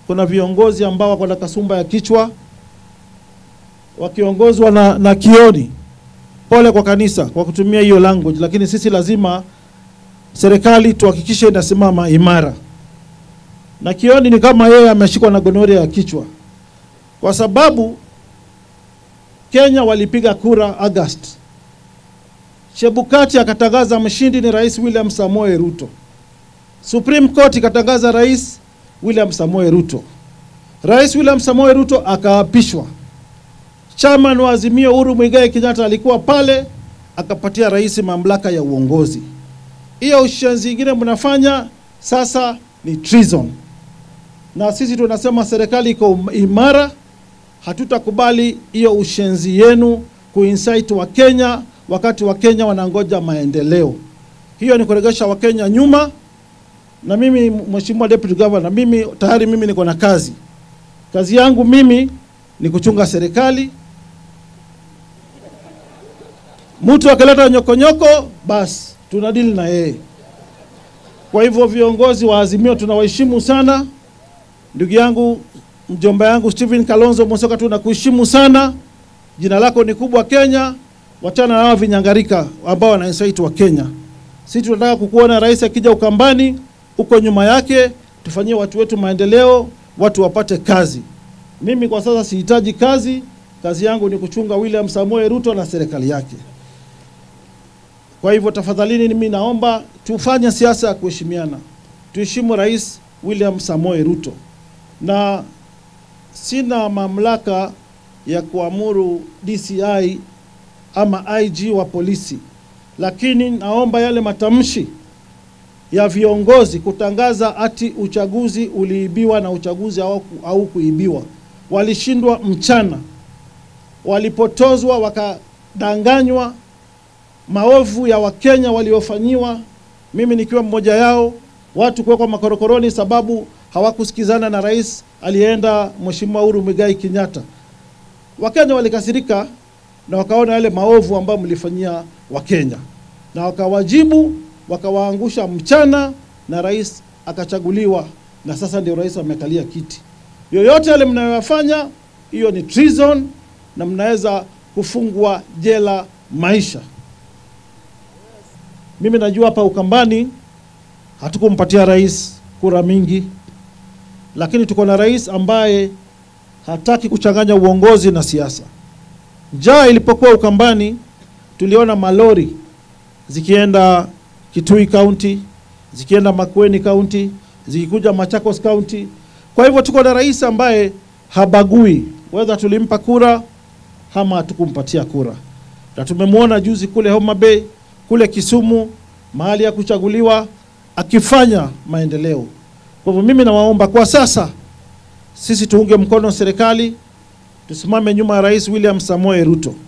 kuna viongozi ambao wako na kasumba ya kichwa wakiongozwa na, na Kioni. Pole kwa kanisa kwa kutumia hiyo language, lakini sisi lazima serikali tuhakikishe inasimama imara. Na Kioni ni kama yeye ameshikwa na gonoria ya kichwa, kwa sababu Kenya walipiga kura August, Chebukati akatangaza mshindi ni Rais William Samoei Ruto. Supreme Court ikatangaza Rais William Samoei Ruto. Rais William Samoei Ruto akaapishwa. Chairman wa Azimio Uhuru Muigai Kenyatta alikuwa pale, akapatia rais mamlaka ya uongozi. Hiyo ushenzi ingine mnafanya sasa ni treason, na sisi tunasema serikali iko imara, hatutakubali hiyo ushenzi yenu kuinsight wa Kenya wakati wa Kenya wanangoja maendeleo. Hiyo ni kuregesha Wakenya nyuma, na mimi Mheshimiwa Deputy Governor, mimi tayari mimi niko na kazi. Kazi yangu mimi ni kuchunga serikali. Mtu akileta nyokonyoko, basi tunadili na yeye. Kwa hivyo viongozi wa Azimio tunawaheshimu sana. Ndugu yangu mjomba yangu Stephen Kalonzo Musyoka, tunakuheshimu sana. Jina lako ni kubwa Kenya. Wachana na hawa vinyangarika ambao wana insight wa Kenya. Sisi tunataka kukuona rais akija Ukambani, uko nyuma yake, tufanyie watu wetu maendeleo, watu wapate kazi. Mimi kwa sasa sihitaji kazi, kazi yangu ni kuchunga William Samoei Ruto na serikali yake. Kwa hivyo tafadhalini, mimi naomba tufanye siasa ya kuheshimiana, tuheshimu Rais William Samoei Ruto, na sina mamlaka ya kuamuru DCI ama IG wa polisi, lakini naomba yale matamshi ya viongozi kutangaza ati uchaguzi uliibiwa na uchaguzi au kuibiwa, walishindwa mchana, walipotozwa, wakadanganywa, maovu ya Wakenya waliofanyiwa, mimi nikiwa mmoja yao, watu kuwekwa makorokoroni sababu hawakusikizana na rais aliyeenda Mheshimiwa Uhuru Muigai Kenyatta. Wakenya walikasirika na wakaona yale maovu ambayo mlifanyia Wakenya na wakawajibu, wakawaangusha mchana, na rais akachaguliwa, na sasa ndio rais amekalia kiti. Yoyote yale mnayoyafanya, hiyo ni treason na mnaweza kufungwa jela maisha. Mimi najua hapa Ukambani hatukumpatia rais kura mingi, lakini tuko na rais ambaye hataki kuchanganya uongozi na siasa. Njaa ilipokuwa Ukambani, tuliona malori zikienda Kitui County, zikienda Makueni County, zikikuja Machakos County. Kwa hivyo tuko na rais ambaye habagui whether tulimpa kura ama hatukumpatia kura, na tumemwona juzi kule Homa Bay, kule Kisumu, mahali ya kuchaguliwa akifanya maendeleo. Kwa hivyo mimi nawaomba kwa sasa, sisi tuunge mkono serikali, tusimame nyuma ya Rais William Samoei Ruto.